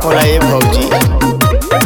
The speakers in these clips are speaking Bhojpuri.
खोला ए भौजी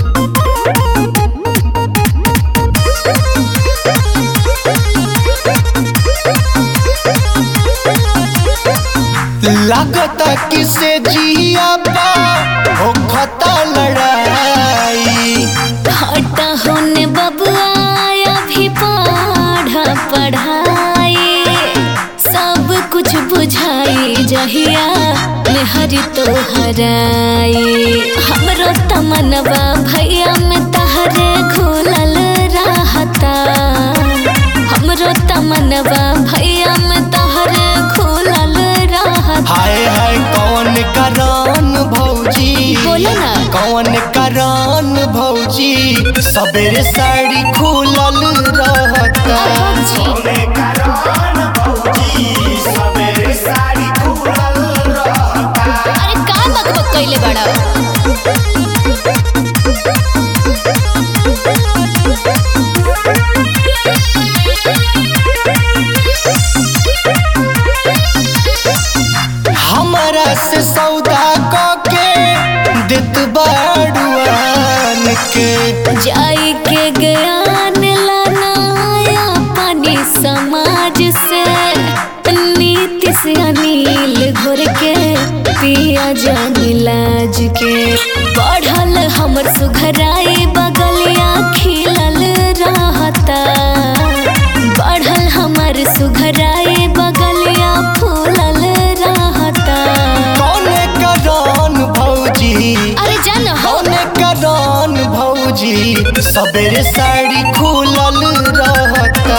लागता किसे जिया पा हो खता लड़ाई हटा होने बबुआ अभी पढ़ा पढ़ाई सब कुछ बुझाई जहिया मेहरी तो हराई हमरो तमनवा भैया में तहरे घुलल रहता हमरो तमनवा भैया में तहरे घुलल रहता हाय हाय कौन करान भौजी बोलो ना। कौन करान भौजी सबेरे साड़ी खुलल रहता भौजी अरे का बकबक कइले बड़ा हमरा से सौदा के देत बाड़ुआन के जाई के ज्ञान लाना पानी समाज से नीति से अनिल घोर के पिया जान लाज के बढ़ल हमर सुघराई बगलिया खिलल रहता बढ़ल हमर सुघराई बगलिया फूलल रहता कौन करान भौजी अरे जान हो कौन करान भौजी सबेरे साड़ी खुलल रहता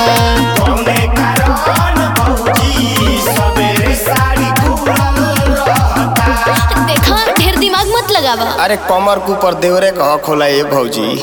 देखा ढेर दिमाग मत लगावा अरे कमर के ऊपर देवरे कह खोला ए भौजी